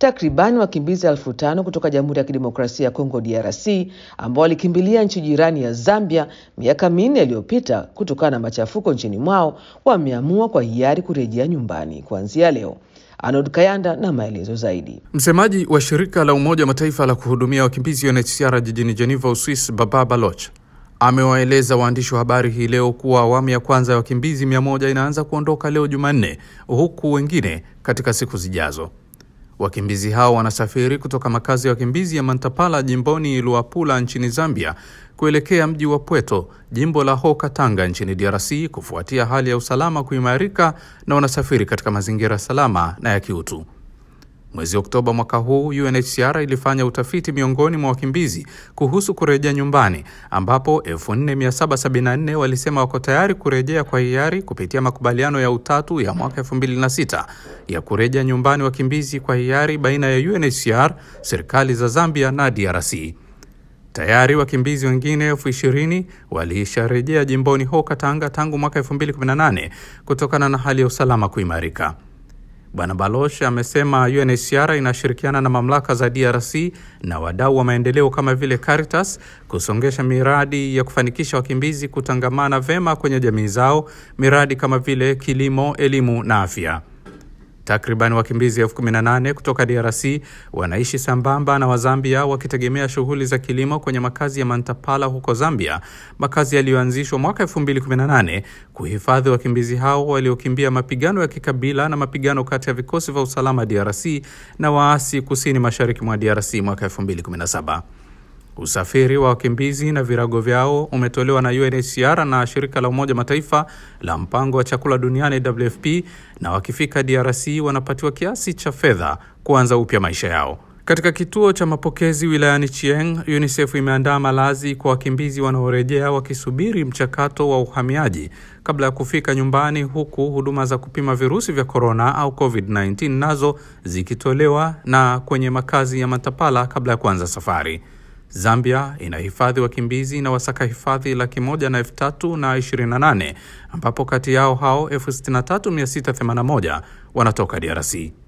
Takribani wakimbizi elfu tano kutoka Jamhuri ya Kidemokrasia ya Kongo DRC ambao walikimbilia nchi jirani ya Zambia miaka minne iliyopita kutokana na machafuko nchini mwao wameamua kwa hiari kurejea nyumbani kuanzia leo. Arnold Kayanda na maelezo zaidi. Msemaji wa shirika la Umoja wa Mataifa la kuhudumia wakimbizi UNHCR jijini Geneva, Uswis, Baba Baloch amewaeleza waandishi wa habari hii leo kuwa awamu ya kwanza ya wakimbizi mia moja inaanza kuondoka leo Jumanne, huku wengine katika siku zijazo. Wakimbizi hao wanasafiri kutoka makazi ya wakimbizi ya Mantapala jimboni Luapula nchini Zambia kuelekea mji wa Pweto jimbo la Hoka Tanga nchini DRC kufuatia hali ya usalama kuimarika na wanasafiri katika mazingira salama na ya kiutu. Mwezi Oktoba mwaka huu UNHCR ilifanya utafiti miongoni mwa wakimbizi kuhusu kurejea nyumbani, ambapo 4774 walisema wako tayari kurejea kwa hiari kupitia makubaliano ya utatu ya mwaka 2006 ya kurejea nyumbani wakimbizi kwa hiari baina ya UNHCR, serikali za Zambia na DRC. Tayari wakimbizi wengine elfu ishirini walisharejea jimboni Hoka Tanga tangu mwaka 2018 kutokana na hali ya usalama kuimarika. Bwana Baloch amesema UNHCR inashirikiana na mamlaka za DRC na wadau wa maendeleo kama vile Caritas kusongesha miradi ya kufanikisha wakimbizi kutangamana vema kwenye jamii zao, miradi kama vile kilimo, elimu na afya. Takriban wakimbizi elfu kumi na nane kutoka DRC wanaishi sambamba na Wazambia wakitegemea shughuli za kilimo kwenye makazi ya Mantapala huko Zambia, makazi yaliyoanzishwa mwaka 2018 kuhifadhi wakimbizi hao waliokimbia mapigano ya kikabila na mapigano kati ya vikosi vya usalama DRC na waasi kusini mashariki mwa DRC mwaka 2017. Usafiri wa wakimbizi na virago vyao umetolewa na UNHCR na shirika la Umoja Mataifa la mpango wa chakula duniani WFP, na wakifika DRC wanapatiwa kiasi cha fedha kuanza upya maisha yao. Katika kituo cha mapokezi wilayani Chieng, UNICEF imeandaa malazi kwa wakimbizi wanaorejea wakisubiri mchakato wa uhamiaji kabla ya kufika nyumbani, huku huduma za kupima virusi vya korona au COVID-19 nazo zikitolewa na kwenye makazi ya Matapala kabla ya kuanza safari. Zambia inahifadhi wakimbizi na wasaka hifadhi laki moja na elfu tatu na ishirini na nane ambapo kati yao hao elfu sitini na tatu mia sita themanini na moja wanatoka DRC.